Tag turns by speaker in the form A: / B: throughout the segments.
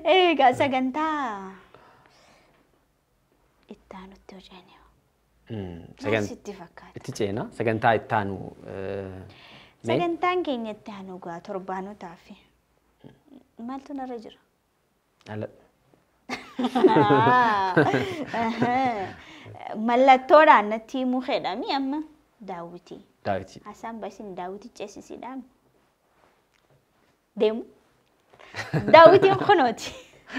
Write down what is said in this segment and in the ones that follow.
A: Egaa sagantaa itti aanutti hojjenne.
B: Sagan-
A: Sitti fakkaata.
B: Itti ceena sagantaa itti aanu eh, mee?
A: Sagantaan keenya itti aanu gaa torbaanotaa fi maaltu narra jira?
B: Ala-
A: Mallattoodhaan natti himuu fedhami amma daawwitii.
B: Daawwitii.
A: Hasaan basin daawwitii ceesisiidhaan deemu. Daawwitiin kunooti.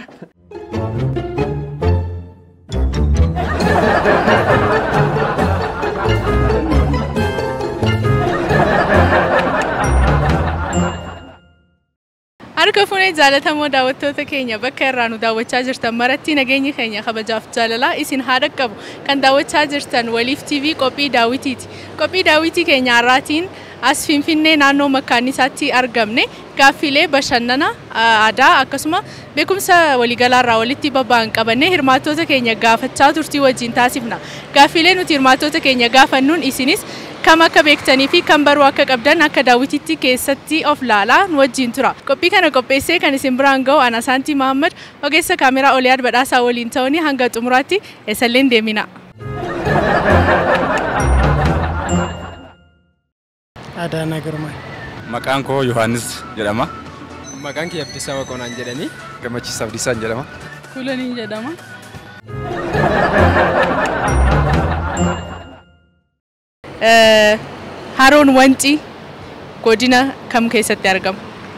C: Harka fuunee jaalatamoo daawwattoota keenya bakka irraa nu daawwachaa jirtan maratti nageenyi keenya kabajaaf jaalalaa isin haa dhaqqabu kan daawwachaa jirtan waliif TV qophii daawwitiiti. Qophii daawwitii keenya har'aatiin as Finfinnee naannoo makkaannisaatti argamne gaaffiilee bashannana aadaa akkasuma beekumsa waliigalaarraa walitti babba'an qabannee hirmaattoota keenya gaafachaa turtii wajjin taasifna. Gaaffiilee nuti hirmaattoota keenya gaafannuun isinis kam akka beektanii fi kan baruu akka qabdan akka daawwititti keessatti of laalaa nu wajjin tura. Qophii kana qopheessee kan isin biraan ga'u ana Saantii Mahammad ogeessa kaameraa Oliyaad Badhaasaa waliin ta'uun hanga xumuraatti eessalleen deemina.
D: Adaanaa Girmaa.
E: Maqaan koo Yohaannis jedhama.
D: Maqaan kee Abdiisaa Waqoonaan jedhanii.
E: Gammachiis Abdiisaan jedhama.
C: Kulaniin jedhama. Haroon Wancii godina kam keessatti argama?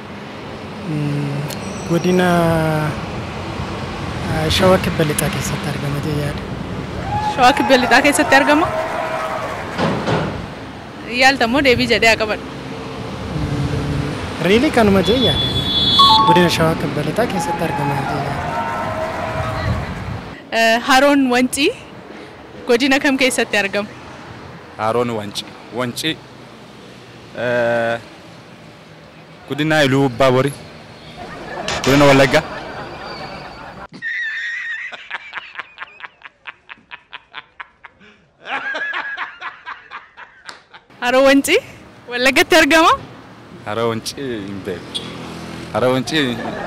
D: Godina ah, Shawaa Kibba Lixaa keessatti argama jee yaada.
C: Shawaa Kibba Lixaa keessatti argama? Yaaltamoo deebii jedhee haa qaban.
D: Riilii kanuma jee yaada. Godina Shawaa Kibba Lixaa keessatti argama jee yaada.
C: Haroon Wancii godina kam keessatti argama?
E: Haroon Wanci. Wanci. eh, Godina Iluu Baaborii. Godina Wallaggaa.
C: Haroo Wancii Wallaggatti argama?
E: Haroo Wanci hin beeku. Haroo Wanci.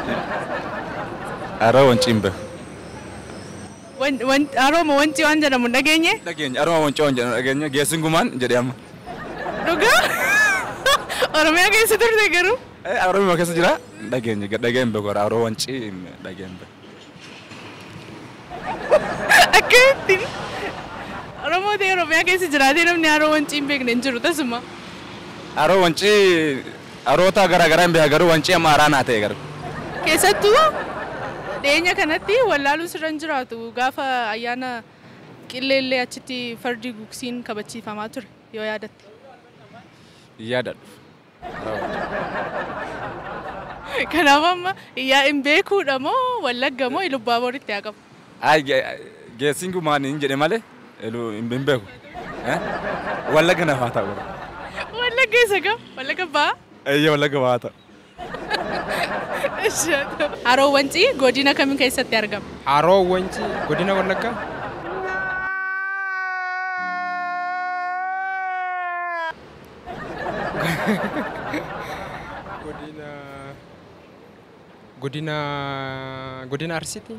E: Haroo Wanci hin beeku.
C: Wan- wan- Harooma Wancii waan jedhamu hin dhageenye?
E: Dhageenya. Haroo Wanci waan jedhamu dhageenya. Geessin gumaan jedhee amma.
C: Dhugaa? Oromiyaa keessa turte garuu?
E: Oromoo keessa jira. Dhageenya. Dhagee hin beeku. Haroo Wanci dhagee hin beeku.
C: Akkamittiin? Oromoo ta'e Oromiyaa keessa jiraatee namni haroo Wancii hin beekne hin jiru tasuma.
E: Haroo Wanci. Haroota garaagaraa hin beeku garuu Wanci amma haaraa naa ta'e garuu.
C: Keessattuu dhiyeenya kanatti wallaaluu sirra hin jiraatu gaafa ayyaana qilleellee achitti fardi gugsiin kabachiifamaa ture yoo yaadatte.
E: Yaadadhu.
C: Kanaaf amma yaa hin beekuudha moo wallagga moo ilubbaa boritti haa qabu.
E: Ay, geessin gumaan hin jedhe malee elu hin beeku. Wallagga naaf haa ta'u.
C: Wallagga isa kam? Wallagga ba'aa?
E: Eeyyee wallagga haa ta'u.
C: Haroo Wancii godina kamii keessatti argama?
D: Haroo Wancii godina Wallaggaa. godina godina godina Arsiiti.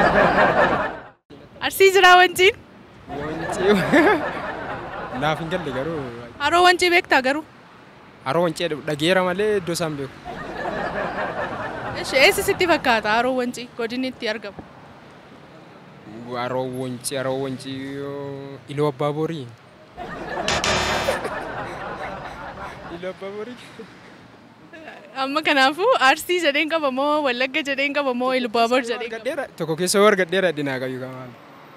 C: Arsii jiraa Wanciin?
D: Wancii naaf hin galle garuu
C: Haroo Wancii beektaa garuu?
D: haroo Wancii dhageera malee iddoo isaan beeku.
C: Eesh, Eessi sitti fakkaata haroo Wancii godinni itti argamu?
D: Haroo Wancii haroo Wancii iluu abbaa borii. Iluu abbaa borii.
C: Amma kanaafuu Arsii jedheen qaba moo Wallagga jedheen qaba moo Ilbaabor jedheen qaba?
D: Gadheera tokko keessa war gadheera dinaa qabu kamaan.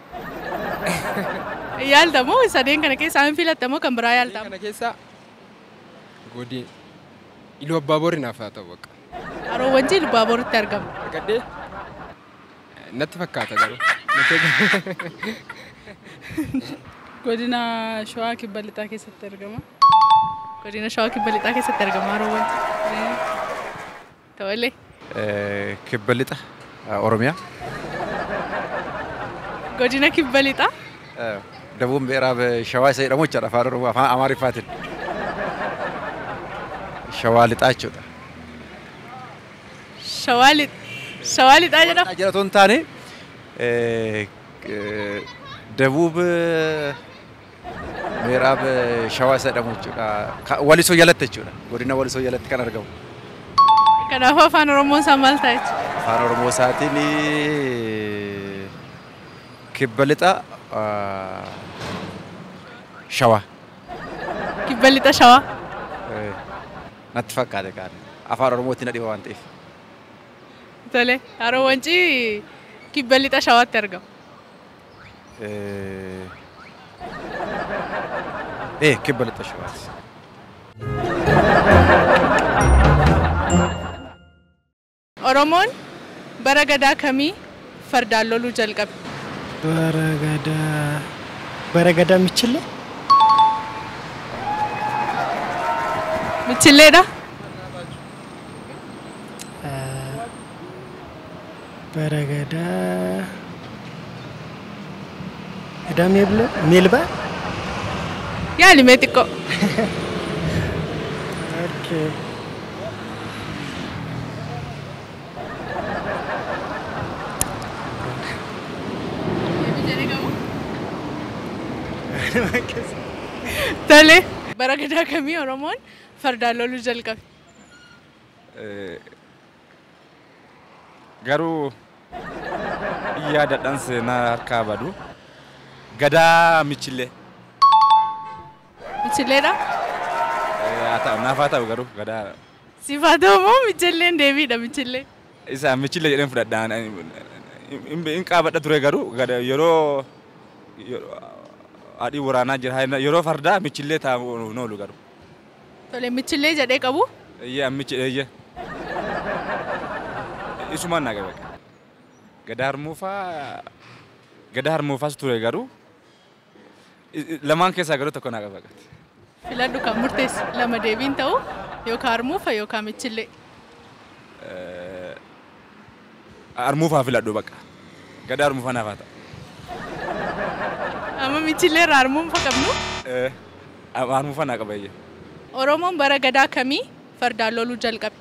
C: Yaalta moo sadeen kana keessaa hin filatta moo kan biraa yaalta?
D: Kana keessa godin iluu abbaa borii naaf haa ta'u bakka.
C: Haroo Wancii Ilbaaboritti argama.
D: Gadhee natti fakkaata garuu.
C: Godina Shawaa Kibba Lixaa keessatti argama. Godina Shawaa Kibba Lixaa keessatti argama haroo Wancii. Tolee.
E: Kibba lixa Oromiyaa.
C: Godina Kibba Lixaa.
E: Dabuun beeraaf shawaa isa jedhamu jechuudha afaan Oromoo afaan Amaariffaatiin. Shawaa lixaa jechuudha.
C: Shawaa Lixaa. Shawaa lixaa jedhama.
F: Jala otoo hin taane eh, eh, dabuub eh, meeraab eh, shawaa isa jedhamu jechuudha. Ka- Walisoo jalatti jechuudha. Godina walisoo jalatti kan argamu.
C: Kanaafuu afaan Oromoon isaa maal ta'a jechuudha?
F: Afaan Oromoo isaatiin eh, kibba lixa ah, shawaa.
C: Kibba lixa shawaa.
F: Eh, Natti fakkaate qaali. Afaan Oromootti na dhiba waan ta'eef.
C: Tole. Haroo wancii kibba lixa shawaatti argama.
F: Eh, eh, kibba lixa shawaati.
C: Oromoon bara gadaa kamii fardaan loluu jalqabe?
G: በረገዳ በረገዳ የሚችል
C: Michilleedha.
G: በረገዳ ገዳ ሜብለ ሜልባ
C: Yaalimee xiqqoo.
G: ኦኬ
C: Tole. Bara gadaa kamii Oromoon fardaan loluu jalqabe?
E: Eh, Garuu yaadadhaan seenaa harkaa badu gadaa michillee
C: Michilleedha.
E: Eh, haa ta'u naaf haa ta'u garuu gadaa
C: Sifaa ta'u moo michilleen deebiidha michillee?
E: isa michillee jedheen fudhadhaan hin qaabadha ture garuu gada- yeroo yeroo haadhii waraanaa jira yeroo fardaa michillee taa'u noolu garuu
C: Tole michillee jedhee qabu.
E: Iyya michi iyya isumaan naa qabe gadaa harmuufaa gadaa harmuufaas ture garuu i- i- lamaan keessaa garuu tokko naa qabe
C: Filadhu kan murteessu lama deebiin ta'u yookaan harmuufa yookaan michillee.
E: harmuufaa filadhu bakka gadaa harmuufaa naaf haa ta'u.
C: Amma michillee irraa harmuufa qabnu.
E: Eh, harmuufaa naa qaba iyya
C: Oromoon bara gadaa kamii fardaan loluu jalqabe?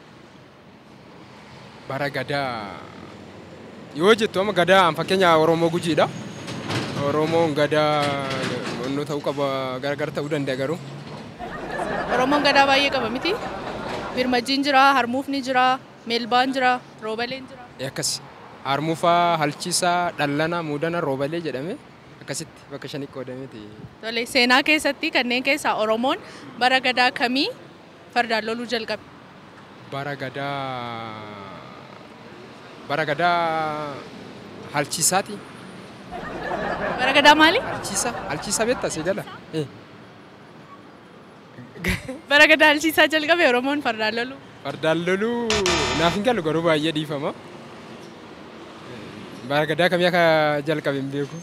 D: bara gadaa yoo jettu amma gadaa an fakkeenya Oromoo gujiidha. Oromoon gadaa onnoo ta'uu qaba gargar ta'uu danda'a garuu.
C: Oromoon gadaa baay'ee qaba miti. Birmajjiin jira, harmuufni jira, meelbaan jira, roobaleen jira.
D: Akkas harmuufaa, halchiisaa, dhallana, muudana, roobalee jedhame akkasitti bakka shanii qoodameeti.
C: Tole seenaa keessatti kanneen keessaa Oromoon bara gadaa kamii fardaan loluu jalqabe?
D: Bara gadaa bara gadaa halchiisaati.
C: Bara gadaa maali?
D: Halchiisa halchiisa beektaa si jala. Eh,
C: Bara gadaa halchiisaa jalqabe Oromoon fardaan loluu.
D: Fardaan loluu naaf hin galu garuu baay'ee dhiifama. Bara gadaa kamii akka jalqabe hin beeku.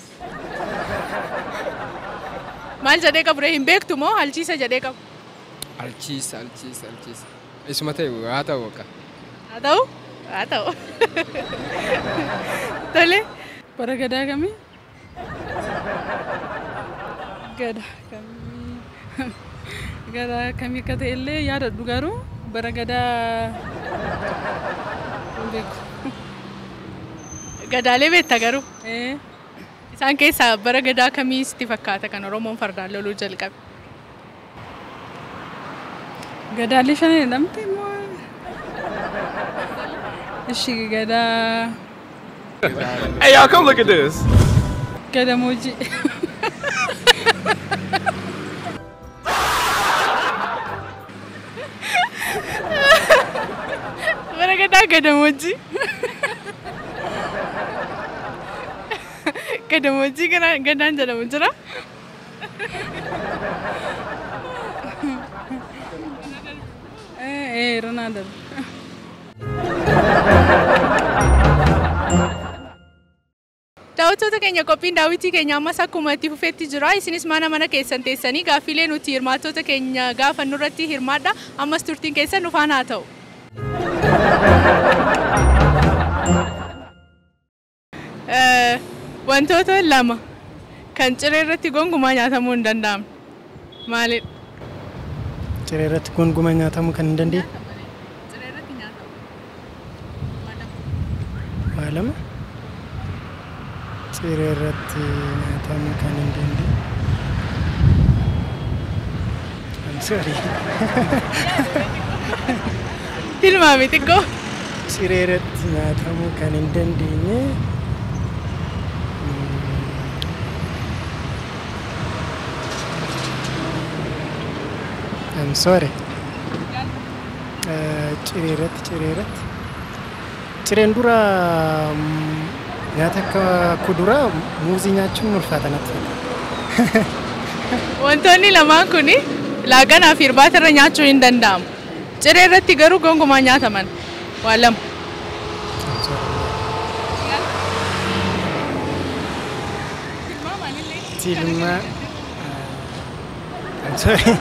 C: Maal jedhee qabu ree hin beektu moo halchiisa jedhee qabu?
D: Halchiisa halchiisa halchiisa. Isuma ta'e haa ta'u akka.
C: Haa ta'u? Haa ta'u. Tole.
H: Bara gadaa kamii? Gadaa kamii? Gadaa kamii akka ta'e illee yaadadhu garuu bara gadaa hin beeku.
C: Gadaalee beekta garuu.
H: Eh,
C: Isaan keessaa bara gadaa kamii sitti fakkaata kan Oromoon fardaan loluu jalqabe?
H: gadaalee shan jedhamte moo? Ishi gadaa
E: Hey y'all come look at this.
H: gadamoojii.
C: Bara gadaa gadamoojii. Gadamoojii gara- gadaan jedhamu jira.
H: Eh, eh, Ronaldo.
C: Daawwattoota keenya qophiin daawwitii keenya ammas akkuma itti fufeetti jira. Isinis mana mana keessan teessanii gaaffilee nuti hirmaattota keenya gaafannu irratti hirmaadha. Ammas turtiin keessan nu faana haa ta'u. Eh, Wantoota lama kan ciree irratti gonkumaa nyaatamuu hin danda'amne. Maalidha?
G: ciree irratti gonguma nyaatamuu kan hin dandeenye waa lama ciree irratti nyaatamuu kan hin dandeenye. I'm sorry.
C: Tilmaami xiqqoo.
G: Ciree irratti nyaatamuu kan hin dandeenye. I'm sorry. Eh, Ciree irratti ciree irratti. Cireen dura mm, nyaata akka kuduraa muuzii nyaachuun ulfaata natti fakkaata.
C: Wantoonni lamaan kun laaqanaa fi irbaata irra nyaachuu hin danda'amu. Ciree irratti garuu gonkumaa nyaataman. Waa lama.
G: I'm sorry. Tilma. I'm sorry.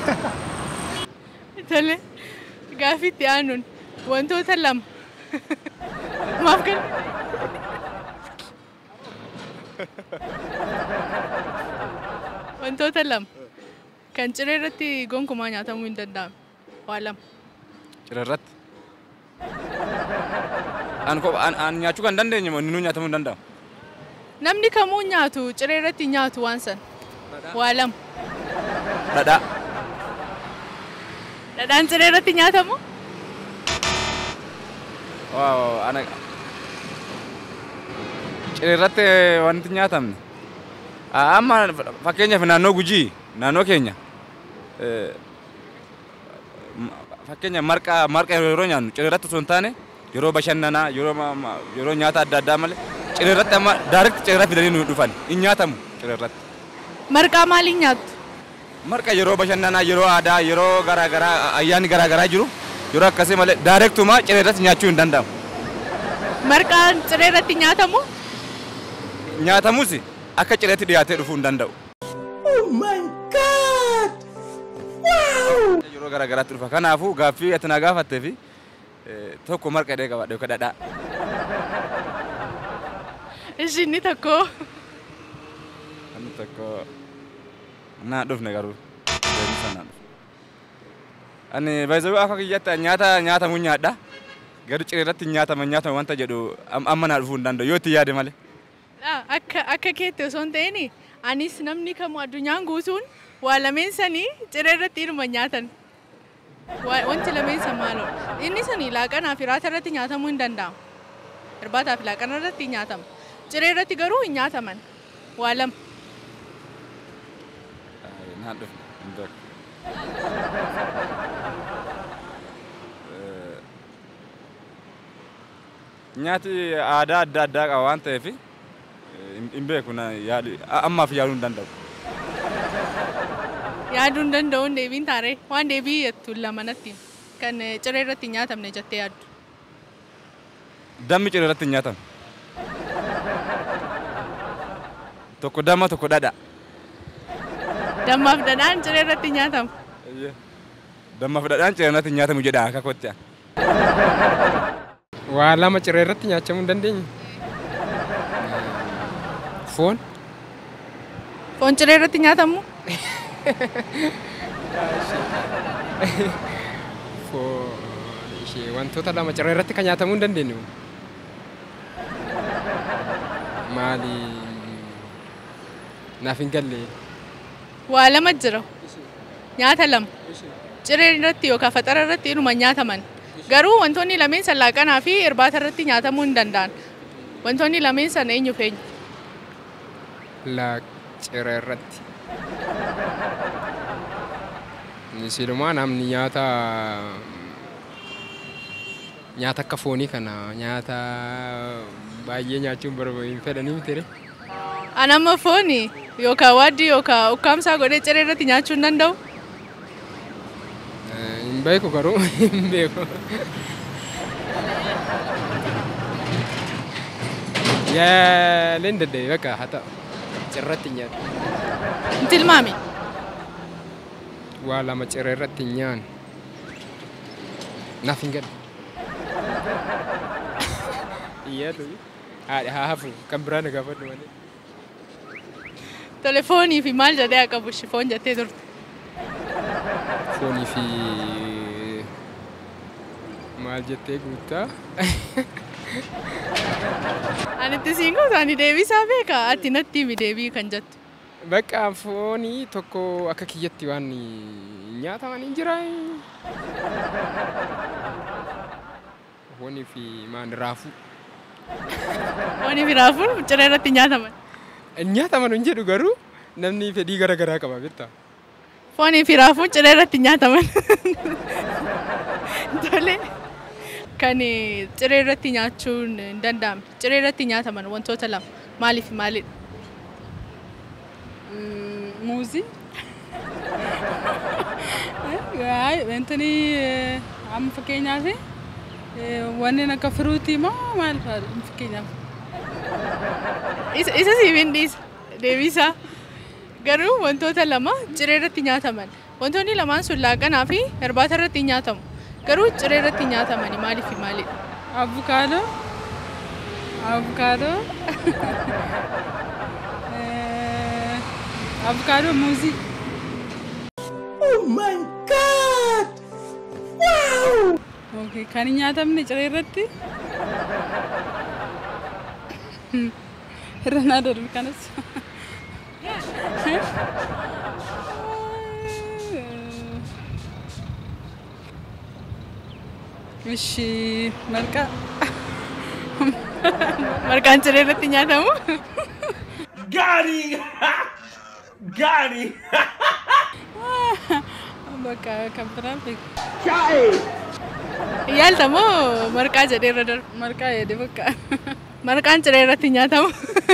C: Tole gaaffii itti aanuun wantoota lama. Maaf kan wantoota lama kan ciree irratti gonkumaa nyaatamuu hin danda'amu. Waa lama.
E: Ciree irratti. An kopha an an nyaachuu kan dandeenye moo inni nyaatamuu hin danda'amu?
C: Namni kamuu nyaatu ciree irratti hin nyaatu waan san. Waa lama.
E: Dhadhaa.
C: Dhadhaan ciree irratti nyaatamu?
E: Waaw ana ciree irratti wanti nyaatamne. Amma fakkeenyaaf naannoo Gujii naannoo keenya eh, m- fakkeenyaaf marqa marqa yeroo nyaannu ciree irratti osoo hin taane yeroo bashannanaa yeroo ma- ma- yeroo nyaata adda addaa malee ciree irratti amma daarekti ciree irratti fidanii nu dhufan hin nyaatamu ciree irratti.
C: Marqaa maaliin nyaattu?
E: Marqa yeroo bashannanaa yeroo aadaa yeroo garaagaraa ayyaanni garaagaraa jiru yeroo akkasii malee daarektuma ciree irratti nyaachuu hin danda'amu.
C: Marqaan ciree irratti nyaatamu?
E: Nyaatamus akka cireetti dhiyaatee dhufuu hin danda'u. Yeroo garaagaraatti dhufa. Kanaafuu gaaffii ati na gaafattee fi eh, tokko marqa hidhee qabaadhe yookaan dhadhaa.
C: Ishiin tokko.
E: Inni tokko naa dhufne garuu deemsa naa dhufe. Ani baay'ee akka kiyyaatti nyaata nyaatamu nyaadha. Garuu ciree irratti hin nyaataman nyaatama wanta jedhu am- amma naa dhufuu hin danda'u yoo itti yaade malee.
C: Ah, Akka akka keetti osoo hin ta'in anis namni kamuu addunyaan guutuun waa lameen sanii ciree irratti ilma nyaatan. Waa- Wanti lameen san maaloo? Inni sanii laaqanaa fi raata irratti nyaatamuu hin danda'amu. Irbaataa fi laaqana irratti hin nyaatamu. Ciree irratti garuu hin nyaataman. Waa lama.
E: Ay, Naa dhufne hin beeku. Eh, Nyaati aadaa adda addaa qaba waan ta'eef eh, hin hin beeku na yaadu a- ammaaf yaaduu hin danda'u.
C: Yaaduu hin danda'uun deebiin taaree waan deebii jettu lamanatti kan eh, ciree irratti hin nyaatamne jettee yaaddu.
E: Dammi ciree irratti hin nyaatamu. Tokko damma tokko dhadha.
C: Dammaaf dhadhaan ciree irratti hin nyaatamu.
E: Dammaaf dhadhaan ciree irratti hin nyaatamu jedha akka kottaa.
D: Waa lama ciree irratti nyaachamuu hin dandeenye. Foon.
C: Foon ciree irratti nyaatamu?
D: Foon ishee wantoota lama ciree irratti kan nyaatamuu hin dandeenye. Maali? Naaf hin galle.
C: Waa lama jira. Nyaata lama. Ciree irratti yookaan faxara irratti inuma nyaataman. Garuu wantoonni lameen san laaqanaa fi irbaata irratti nyaatamuu hin danda'an. Wantoonni lameen san eenyu feenya?
D: La ciree irratti. Silumaa namni nyaata nyaata akka foonii kana nyaata baay'ee nyaachuun barbaadan fedhanii miti.
C: Anamma fooni yookaan waaddii yookaan ukkaamsaa godhee ciree irratti nyaachuu hin danda'u.
D: Hin beeku garuu hin beeku. Yaaleen dadhabee bakka haa ta'u. Cirratti nyaata.
C: Hin tilmaami.
D: Waa lama ciree irratti hin nyaanne. Naaf hin galle. Iyyaatu haadha haa hafu kan biraa na gaafadhu malee.
C: Tole foonii fi maal jedhee haa qabu foon jettee turte.
D: Foonii fi maal jettee guuttaa?
C: Ani itti siin gootu ani deebisaa beeka ati natti himi deebii kan jettu.
D: Bakka foonii tokko akka kiyyatti waan nyaataman hin jira. Foonii fi maan raafuu.
C: Foonii fi raafuun ciree irratti nyaataman.
D: Nyaataman hin jedhu garuu namni fedhii gara garaa qaba beektaa.
C: Foonii fi raafuun ciree irratti nyaataman. Tole. Kan ciree irratti nyaachuun hin danda'amne. Ciree irratti nyaataman wantoota lama. Maaliif maalidha?
H: Muuzii. Wantoonni amma fakkeenyaaf wanneen akka firuutii moo maal fa'a fakkeenyaaf?
C: Isa isa siif hin dhiisa. Deebisaa. Garuu wantoota lama ciree irratti nyaataman. Wantoonni lamaan sun laaqanaa fi irbaata irratti hin nyaatamu. Garuu ciree irratti nyaatamani maaliif maalidha?
H: Avukaadoo. Avukaadoo. Avukaadoo muuzii. Okay, kan hin nyaatamne ciree irratti. Irra naa darbi kanas. Ishi marqaa.
C: Marqaan ciree irratti nyaatamu?
H: Bakka kan biraan beeku.
C: Yaalta moo marqaa jedhee irra darba?
H: Marqaa jedhe bakka.
C: Marqaan ciree irratti nyaatamu?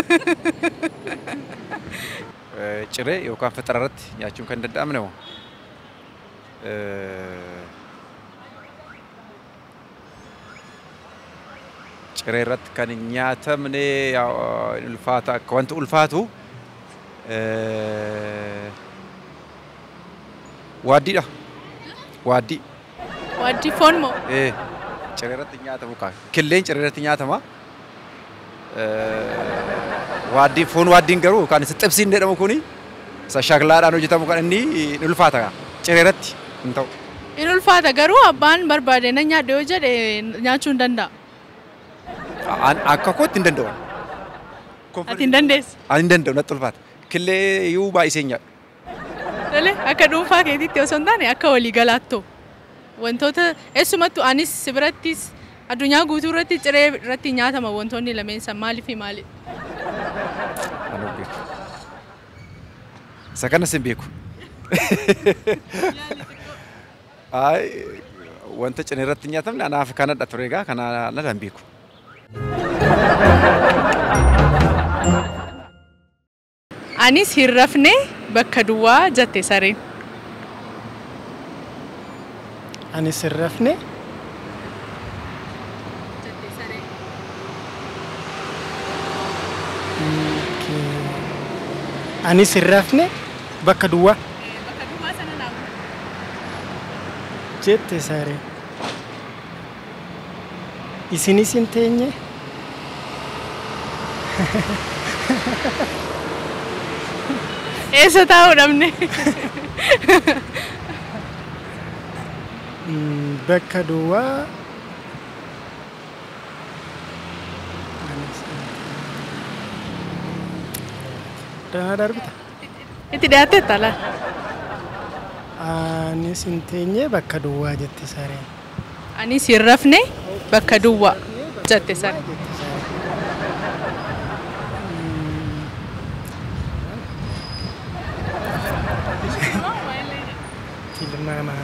F: Eh, Ciree yookaan fixira irratti nyaachuun kan danda'amne moo? Ciree irratti kan hin nyaatamne yaa- ulfaata akka wanti ulfaatu eh, waaddiidha. Waaddii.
C: Waaddii foon moo?
F: Eh, ciree irratti hin nyaatamu kaa. Killeen ciree irratti nyaatama. Eh, Waaddiin foon waaddiin garuu kan isa xibsiin jedhamu kuni isa shaklaadhaan hojjetamu kan inni ni ulfaata kaa. Ciree irratti hin ta'u.
C: In ulfaata garuu abbaan barbaade na nyaadhe yoo jedhe nyaachuu hin danda'a.
F: An akka kootti hin danda'u.
C: Ati hin dandeessu.
F: Ani hin danda'u natti ulfaata. Killee iyyuu baay'isee hin nyaadhu.
C: Tole akka dhuunfaa keetiitti osoo hin taane akka walii galaattoo. Wantoota eessumattuu anis si birattis addunyaa guutuu irratti ciree irratti nyaatama wantoonni lameen san maalii fi maali?
F: Ani hin beeku. Isa kanas hin beeku. Ay, wanta ciree irratti hin nyaatamne anaaf kanadha ture egaa kana lala hin beeku.
C: Anis hin rafne bakka duwwaa jette sareen.
G: Anis hin rafne anis hin rafne bakka duwwaa
C: Bakka duwwaa sana naamu.
G: jette sareen. Isinis hin teenye
C: Eessa taa'uu dhabne?
G: Mm, bakka duwwaa Anis hin teenye. Danaa darbita.
C: Itti dhiyaatteetta laal.
G: Anis hin teenye bakka duwwaa jette sareen.
C: Anis hin rafne bakka duwwaa jette sareen.
G: Jette sareen. Tilmaama.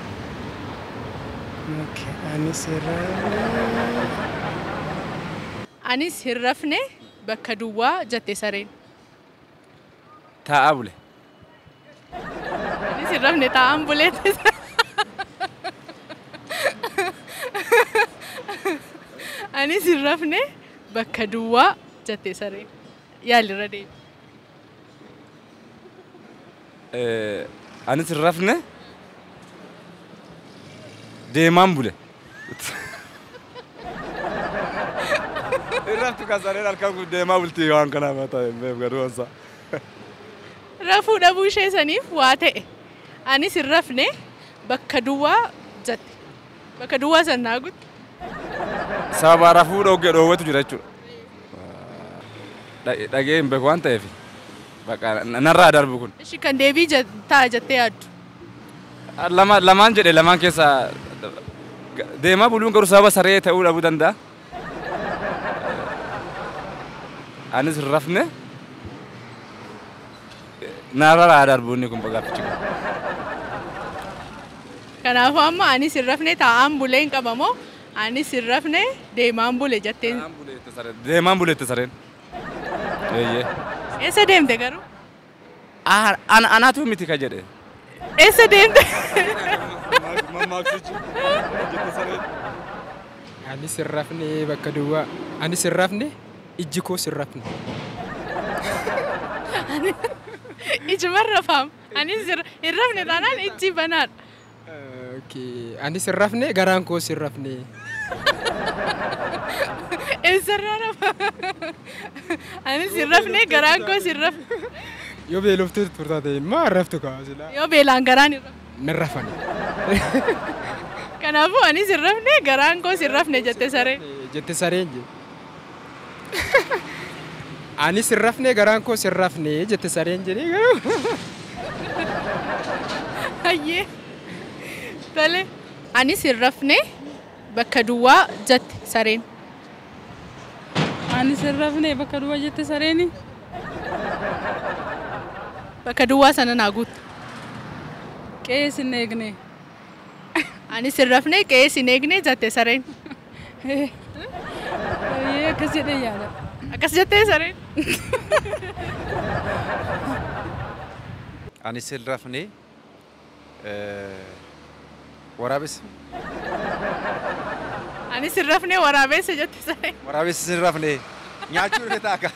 G: Okay. Anis hin rafne.
C: Anis hin rafne bakka duwwaa jette sareen.
E: Taa'aa bule.
C: Anis hin rafne taa'an buleette. Anis hin rafne bakka duwwaa jette sareen. Yaalirra deemi.
E: Eh, Anis hin rafne deemaan bule. Hin raftu kaasanii halkan kun deemaa bultii waan kanaaf haa ta'e beef garuu ansa.
C: Rafuu dhabuu ishee saniif waa ta'e. Anis hin rafne bakka duwwaa jette. Bakka duwwaa san naa guutte.
E: Sababa rafuu dhoggee dhoowwatu jira jechuudha. dhagee hin beeku waan ta'eef bakka narraa darbu kun.
C: Ishi kan deebii je- ta'a jettee yaaddu.
E: Lama lamaan jedhe lamaan keessaa deemaa buluun garuu sababa saree ta'uu dhabuu danda'a. Anis hin rafne narraa darbu inni kun gaafichi kun.
C: Kanaafuu amma anis hin rafne taa'aan bulee hin qabamoo anis hin rafne deemaan bule jetteen.
E: Deemaan buleette sareen. Eeyyee.
C: Eessa deemte garuu?
E: Ana anaatu miti ka jedhe.
C: Eessa deemte?
D: Anis hin rafne bakka duwwaa. Anis hin rafne ijji koos hin rafne.
C: Ijuman rafaam. Anis hin rafne taanaan ijji banaadha.
D: Okay. Anis hin rafne garaan koos hin rafne.
C: Eessarraa rafa? Anis hin rafne garaan koos hin rafne.
D: Yoo beeloftuu turtaate maa hin raftu kaa silaa.
C: Yoo beelaan garaan hin rafne.
D: Nan rafani.
C: Kanaafuu anis hin rafne garaan koos hin rafne jette sareen.
D: Jette sareen je. Anis hin rafne garaan koos hin rafne jette sareen jedhee garuu.
C: Hayyee. Tole. Anis hin rafne bakka duwwaa jette sareen.
H: Anis hin rafne bakka duwwaa jette sareeni.
C: Bakka duwwaa sana naa guutte.
H: Qe'ee sin eegne.
C: Anis hin rafne qe'ee sin eegne jette sareen.
H: Eeyyee akkas jedhee yaada.
C: Akkas jettee sareen.
F: Anis hin rafne waraabessa.
C: Anis hin rafne waraabessa jette sareen.
F: Waraabessi hin rafne nyaachuu dhufe taaka.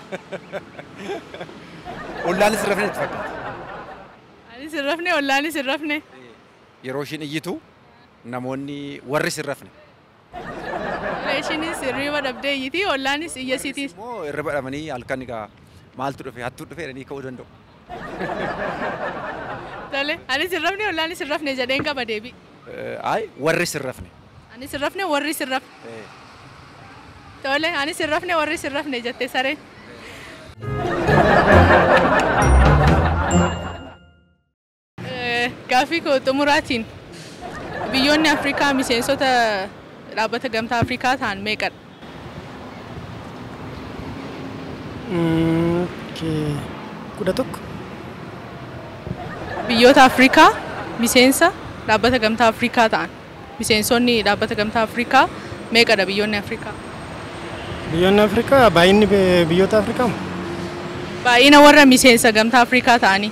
F: Ollaanis hin rafne itti fakkaata.
C: Anis hin rafne ollaanis hin rafne.
F: Yeroo ishiin iyyitu namoonni warris hin rafne.
C: Ishiinis hirriba dhabdee iyyiti ollaanis iyyasiitiis.
F: Immoo irra badhamanii halkan egaa maaltu dhufe hattuu dhufe jedhanii ka'uu danda'u.
C: Tole. Anis hin rafne ollaanis hin rafne jedheen qaba deebii.
F: Ay warris hin rafne.
C: Anis hin rafne warris hin rafne. Tole. Anis hin rafne warris hin rafne jette sareen. Eh, Gaaffii koo xumuraatiin biyyoonni Afrikaa miseensota dhaabbata gamtaa Afrikaa ta'an meeqadha?
G: Mm, okay. kudha tokko
C: Biyyoota Afrikaa miseensa dhaabbata gamtaa Afrikaa ta'an miseensonni dhaabbata gamtaa Afrikaa meeqadha biyyoonni Afrikaa?
G: biyyoonni afrikaa baay'inni bi- biyyoota afrikaa
C: Baay'ina warra miseensa gamtaa Afrikaa ta'anii.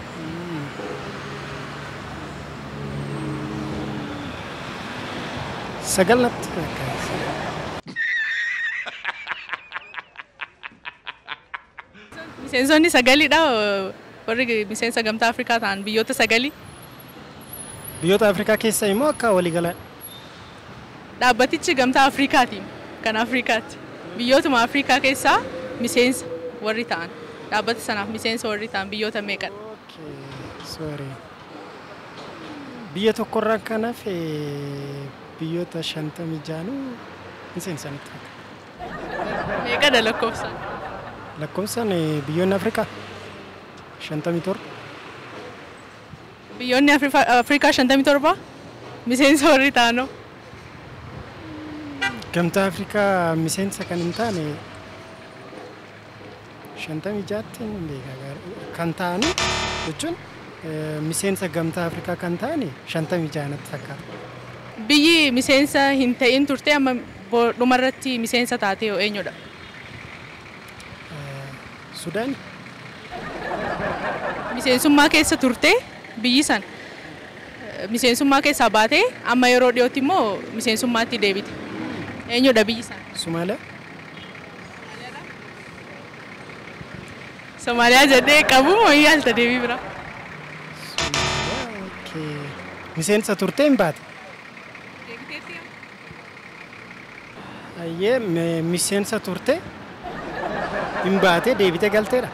G: sagal natti fakkaata.
C: Miseensonni sagalidha oo warri miseensa gamtaa Afrikaa ta'an biyyoota sagalii.
G: biyyoota afrikaa keessa immoo akka waliigalaan
C: Dhaabbatichi gamtaa Afrikaati kan Afrikaati. Biyyootuma Afrikaa keessaa miseensa warri ta'an dhaabbata sanaaf miseensa warri ta'an biyyoota meeqadha?
G: sorry biyya tokkorraa kanaaf biyyoota shantamii jaanuu miseensanitti fakkaata.
C: Meeqadha lakkoofsaan?
G: lakkoofsaan eh, biyyoonni afrikaa shantamii torba
C: Biyyoonni Afrifa- Afrikaa 57 miseensa warri ta'anoo.
G: gamtaa afrikaa miseensa kan hin taane shantamii jaatti hin beekaa gaari- kan ta'ani jechuun eh, miseensa gamtaa afrikaa kan ta'ani shantamii jaanatti fakkaata.
C: Biyyi miseensa hin ta'in turte amma bo- dhumarratti miseensa taate yoo eenyudha?
G: Sudaan
C: Miseensummaa keessa turte biyyi san eh, miseensummaa keessaa baatee amma yeroo dhiyootti immoo miseensummaatti deebite. Eenyudha biyyi san?
G: Somaaliyaa
C: Somaaliyaa jedhee qabu moo yaalta deebii bira?
G: okay. miseensa turtee hin baate. Ayyee me- miseensa turte hin baate deebite galteedha.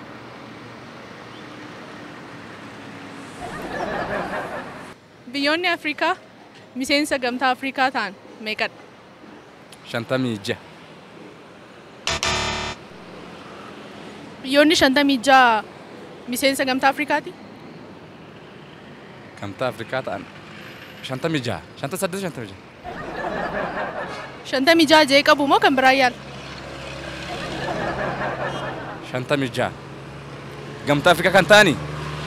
C: Biyyoonni Afrikaa miseensa gamtaa Afrikaa ta'an meeqadha?
E: Shantamii ja'a.
C: Biyyoonni shantamii ja'a miseensa gamtaa Afrikaati.
E: Gamtaa Afrikaa ta'an shantamii jaha shanta saddeet shantamii jaha.
C: Shantamii ja'a jee qabu moo kan biraa yaala?
E: shantamii jaha. Gamtaa Afrikaa kan ta'ani.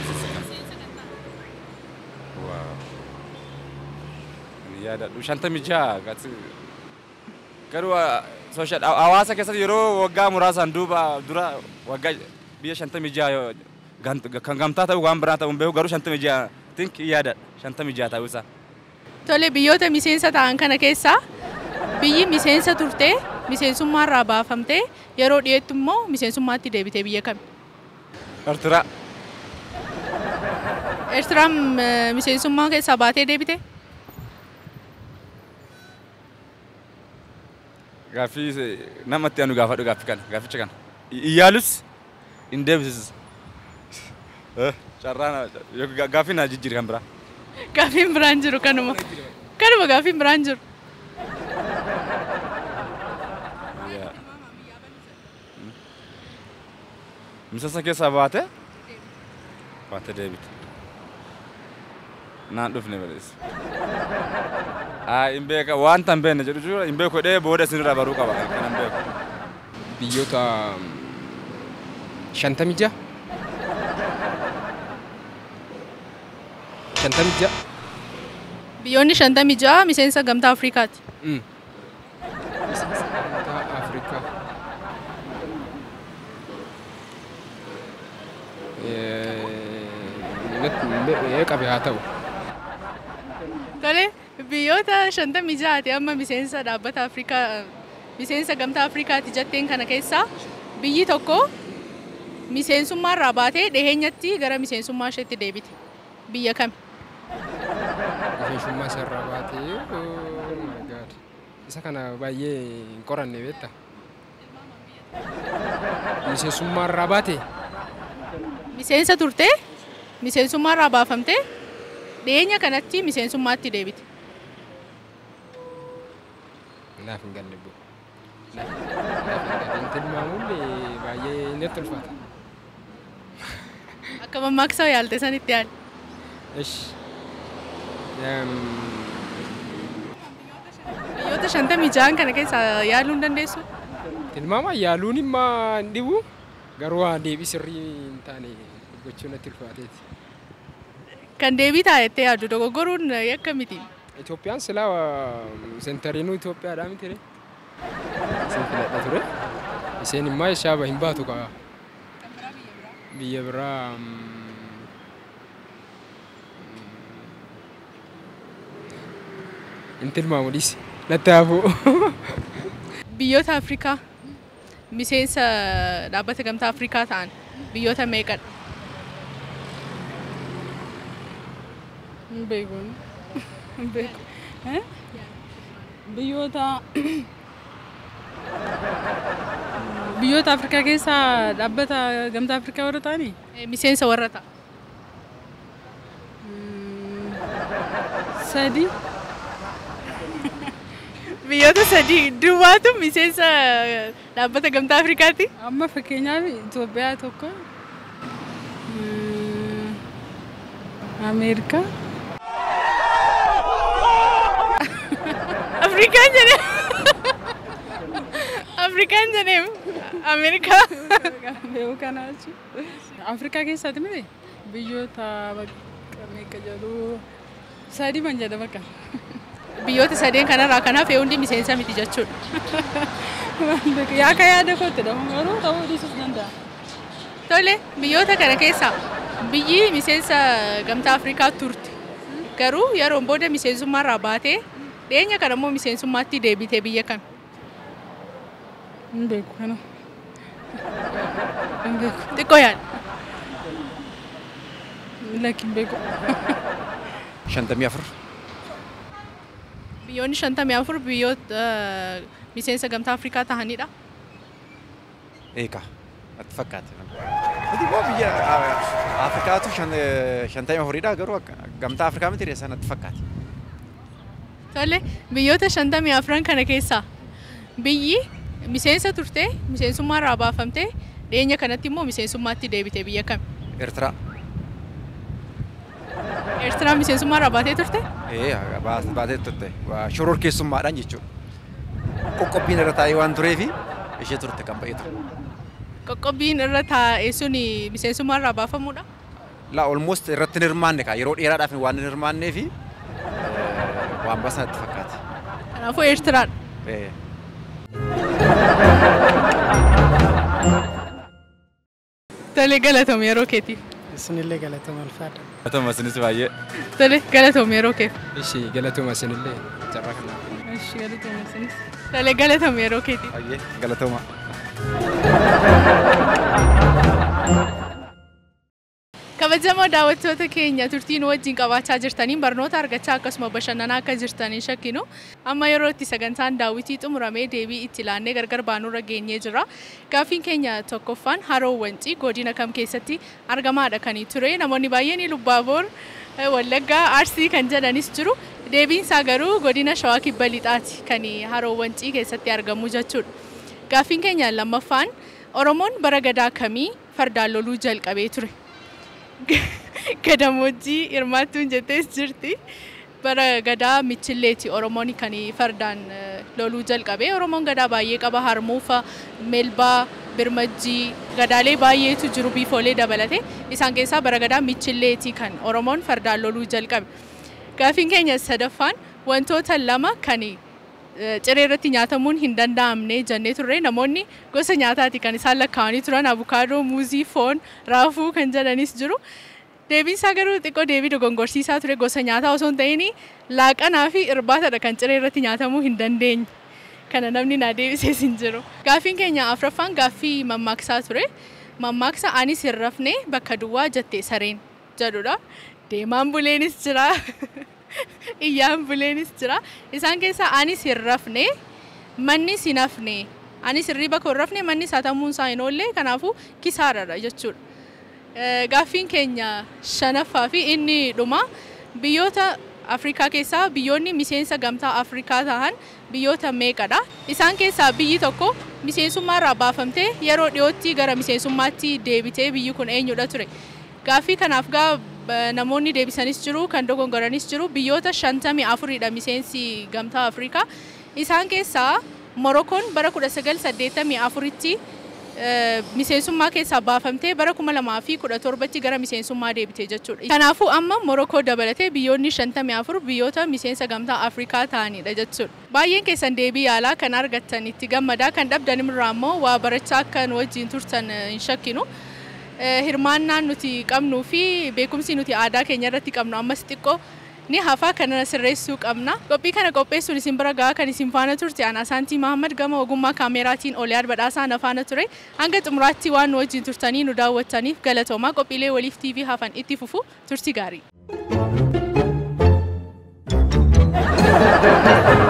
E: Ani yaadadhu shantamii jaha gati garuu ah, sooshaal hawaasa keessatti yeroo waggaa muraasaan duuba dura waggaa biyya shantamii jaha yoo- gan- kan gamtaa ta'u waan biraa ta'u hin beeku garuu shantamii jaha tink yaadadha shantamii jaha ta'uu isaa.
C: Tole biyyoota miseensa ta'an kana keessaa biyyi miseensa turtee miseensummaarraa baafamtee yeroo dhiyeettu immoo miseensummaatti deebitee biyya kami?
E: Eertiraa
C: Eertiraan eh, miseensummaa keessaa baatee deebite?
E: gaaffii se- namatti anu gaafadhu gaaffii kana gaafficha kana iyyaalus hin deebisis carraan gaaffii na jijjiiri kan biraa
C: Gaaffiin biraan jiru kanuma. Kanuma gaaffiin biraan jiru.
E: Yaa. miseensa keessaa baate baate deebite naan dhufne malees haa hin beeka wanta hin beekne jedhu jira hin beeku jedhee booda isinirraa baruu qaba kan hin beeku
D: biyyoota mm, shantamii ja'a. Shantamii ja'a.
C: Biyyoonni shantamii ja'a miseensa gamtaa Afrikaati.
D: Mm. Gamtaa Afrikaa. Ee qabe haa ta'u.
C: Tole biyyoota shantamii ja'aati amma miseensa dhaabbata Afrikaa miseensa gamtaa Afrikaati jetteen kana keessaa biyyi tokko miseensummaarraa baatee dhiheenyatti gara miseensummaa isheetti deebite. Biyya kami?
D: Miseensummaa isarraa baatee oh my god. Isa kana baay'ee hin qoranne beektaa? Miseensummaarraa baatee
C: Miseensa turtee miseensummaarraa baafamtee dhiyeenya kanatti miseensummaatti deebite.
D: naaf hin galle boo. Naaf hin galle. Tilmaamuun baay'ee natti ulfaata.
C: Akka mammaaksa yaalte sanitti yaali.
D: Ish. Eem,
C: Biyyoota shantamii ja'an kana keessaa yaaluu hin dandeessu.
D: Tilmaama yaaluun immoo hin dhibu garuu waan deebii sirrii hin taane gochuu natti ulfaateeti.
C: Kan deebii taayettee yaaddu dogoggoruun yakka miti.
D: Itoophiyaan silaa seentariinuu Itoophiyaadhaa miti ree? Isin filadha ture. Isheen immoo shaaba hin baatu kaa. Biyya biraa mm, hin tilmaamu dhiisi. Natti haafuu.
C: Biyyoota Afrikaa miseensa dhaabbata gamtaa Afrikaa ta'an biyyoota meeqadha?
H: Hin beeku. Hin beeku. Eh? Biyyoota biyyoota Afrikaa keessaa dhaabbata gamtaa Afrikaa warra ta'anii
C: Eh, Miseensa warra ta'a.
H: sadi
C: Biyyoota sadii duwwaatu miseensa dhaabbata gamtaa Afrikaati.
H: amma fakkeenyaaf Itoophiyaa tokko mm, Ameerikaa
C: Afrikaan jedhee. Afrikaan jedhee Ameerikaa.
H: beeku kanaa jechuudha. Afrikaa keessatti miti biyyoota bakka meeqa jedhu sadi man jedha bakka.
C: Biyyoota sadeen kanarraa kanaaf hundi miseensa miti jechuudha.
H: Yaaka yaada kootti dha garuu ta'uu dhiisuus danda'a.
C: Tole biyyoota kana keessaa biyyi miseensa gamtaa Afrikaa turte. Garuu yeroon booda miseensummaarraa baatee dhiyeenya kana immoo miseensummaatti deebitee biyya kami?
H: Hin beeku kana. Hin beeku.
C: Xiqqoo yaada.
H: Lakki hin beeku.
F: shantamii afur
C: Biyyoonni shantamii afur biyyoota eh, miseensa gamtaa Afrikaa ta'anidha.
F: eeka natti fakkaate. Nuti immoo biyya ah, Afrikaatu shan- eh, shantamii afuridha garuu akka- gamtaa Afrikaa miti reessa natti fakkaate.
C: Tole biyyoota shantamii afran kana keessaa biyyi miseensa turtee miseensummaarraa baafamtee Dhiyeenya kanatti immoo miseensummaatti deebite biyya kami?
F: Eertiraa.
C: Eertiraa miseensummaa irraa baatee turte?
F: Ee baas- baatee turte. Waa shoror keessummaadhaan jechuudha. Qoqqobbiin irra taa'ee waan tureefi ishee turte kan ba'ee ture.
C: Qoqqobbiin irra taa'e suni miseensummaa irraa baafamuudha.
F: La almost irratti hin hirmaanne kaa yeroo dheeraadhaaf waan hin hirmaannee fi waan basanatti fakkaate.
C: Kanaafuu Eertiraadha.
F: Ee.
C: Tole galatoom yeroo keetiif.
G: Isinillee galatama ulfaadha.
E: Atuma isinis baay'ee.
C: Tole galatoom yeroo keef.
D: Ishii galatuma isinillee carraa kanaa.
C: Ishi galatoom isinis. Tole galatoom yeroo keetiif.
F: Baay'ee galatooma.
C: Kabajamoo daawwattoota keenya turtiin wajjin qabaachaa jirtaniin barnoota argachaa akkasuma bashannanaa akka jirtanii shakkinu amma yeroo itti sagantaan daawwitii xumuramee deebii itti laannee gargar baanurra geenyee jira. Gaaffiin keenya tokkoffaan haroo wancii godina kam keessatti argamaadha kan ture namoonni baay'een Lubbaaboor Wallaggaa Arsii kan jedhanis jiru deebiin isaa garuu godina Shawaa Kibba Lixaati kan haroo wancii keessatti argamu jechuudha. Gaaffiin keenya lammaffaan Oromoon bara gadaa kamii fardaan loluu jalqabee ture? Gadamojjii hirmaattuun jettees jirti. Bara gadaa michilleeti Oromoon kan fardaan eh, loluu jalqabe. Oromoon gadaa baay'ee qaba. Harmuufa, Melbaa, Birmajjii, gadaalee baay'eetu jiru biifoolee dabalate. Isaan keessaa bara gadaa michilleeti kan Oromoon fardaan loluu jalqabe. Gaaffiin keenya sadaffaan wantoota lama kan eh, ciree irratti nyaatamuun hin danda'amne jennee turre namoonni gosa nyaataati kan isaan lakkaa'anii turan abukaadoo, muuzii, foon, raafuu kan jedhanis jiru. Deebiin isaa garuu xiqqoo deebii dogongorsiisaa ture gosa nyaataa osoo hin ta'in laaqanaa fi irbaatadha kan ciree irratti nyaatamuu hin dandeenye. Kana namni naa deebisees hin jiru. Gaaffiin keenya afraffaan gaaffii mammaaksaa ture. Mammaaksa anis hin rafne bakka duwwaa jettee sareen jedhudha. Deemaan buleenis jira. Iyyaan buleenis jira. Isaan keessaa anis hin rafne mannis hin hafne. Anis hirriba koo hin rafne mannis hatamuun isaa hin oolle kanaafuu kisaaradha jechuudha. Eh, Gaaffiin keenya shanaffaa fi inni dhuma biyyoota Afrikaa keessaa biyyoonni miseensa gamtaa Afrikaa ta'an biyyoota meeqadha? Isaan keessaa biyyi tokko miseensummaa irraa baafamtee yeroo dhiyootti gara miseensummaatti deebitee biyyi kun eenyudha ture? Gaaffii kanaaf gaa eh, namoonni deebisanis jiru kan dogongoranis jiru biyyoota shantamii afuridha miseensi gamtaa Afrikaa. Isaan keessaa Morokoon bara 1984tti eh, miseensummaa keessaa baafamtee bara 2017tti gara miseensummaa deebite jechuudha. Kanaafuu amma Morokoo dabalatee biyyoonni 54 biyyoota miseensa gamtaa Afrikaa ta'anidha jechuudha. Baay'een keessan deebii yaalaa kan argattan itti gammadaa kan dhabdan irraa immoo waa barachaa akka nu wajjin turtan eh, hin shakkinu. Eh, Hirmaannaan nuti qabnuu fi beekumsi nuti aadaa keenya irratti qabnu ammas xiqqoo ni hafaa kana sirreessuu qabna. Qophii kana qopheessuun isin bira gahaa kan isin faana turte ana Saantii Mahammad gama ogummaa kaameraatiin Oliyaad Badhaasaa na faana ture. Hanga xumuraatti waan nu wajjin turtanii nu daawwattaniif galatoomaa qophiilee waliif TV hafan itti fufu turtii gaarii.